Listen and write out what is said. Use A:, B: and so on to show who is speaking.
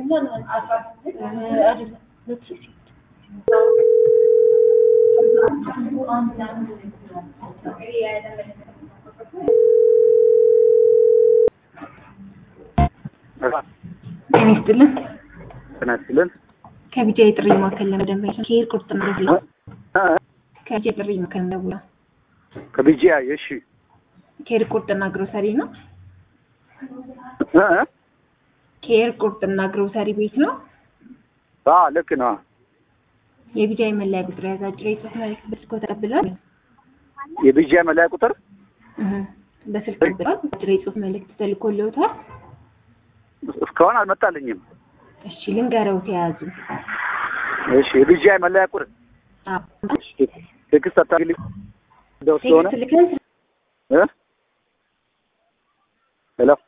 A: ጤና ይስጥልን።
B: ጤና ይስጥልን።
A: ከቢጃ የጥሪ ማዕከል ለመደወል ከሄድ ቁርጥና ግዜ ከቢጃ የጥሪ ማዕከል ደውላ
B: ከቢጂያ እሺ፣
A: ከሄድ ቁርጥና ግሮሰሪ ነው።
B: እ እ
A: ከሄድ ቁርጥና ግሮሰሪ ቤት ነው።
B: አዎ ልክ ነው።
A: የቢጃ የመለያ ቁጥር የያዘ አጭር የጽሁፍ መልዕክት በስልኮ ተቀብለዋል።
B: የቢጂያ መለያ ቁጥር
A: እህ በስልክ ተቀብለዋል። አጭር የጽሁፍ መልዕክት ተልኮልዎታል።
B: እስካሁን አልመጣልኝም።
A: እሺ ልንገረው ተያዙ።
B: እሺ የቢጂያ መለያ ቁጥር ቴክስት አታግልኝ ደው ስለሆነ
A: ቴክስት ልከን
B: እ ሄሎ